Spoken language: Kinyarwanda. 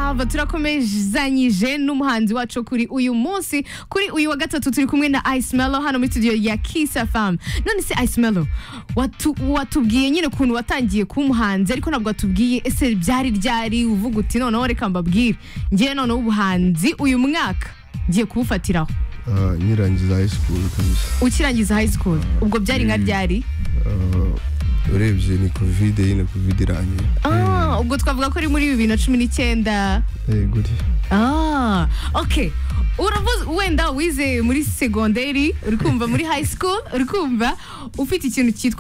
Salva turakomezanyije n'umuhanzi wacu kuri uyu munsi kuri uyu wa gatatu turi kumwe na Ice Mello hano muri studio ya Kiss FM none se Ice Mello watu, watubwiye nyine ukuntu watangiye kuba umuhanzi ariko ntabwo watubwiye ese byari ryari uvuga uti noneho reka mbabwire ngewe noneho ubuhanzi uyu mwaka ngiye kubufatiraho Ah, nyirangiza high school kabisa ukirangiza high school ubwo byari nka ryari Ah, urebye ni covid nyine covid irangiye Ah, ubwo twavuga ko ari muri bibiri na cumi n'icyenda Eh, guri Ah, ok uravuze wenda wize muri segonderi uri kumva muri high school uri kumva ufite ikintu cyitwa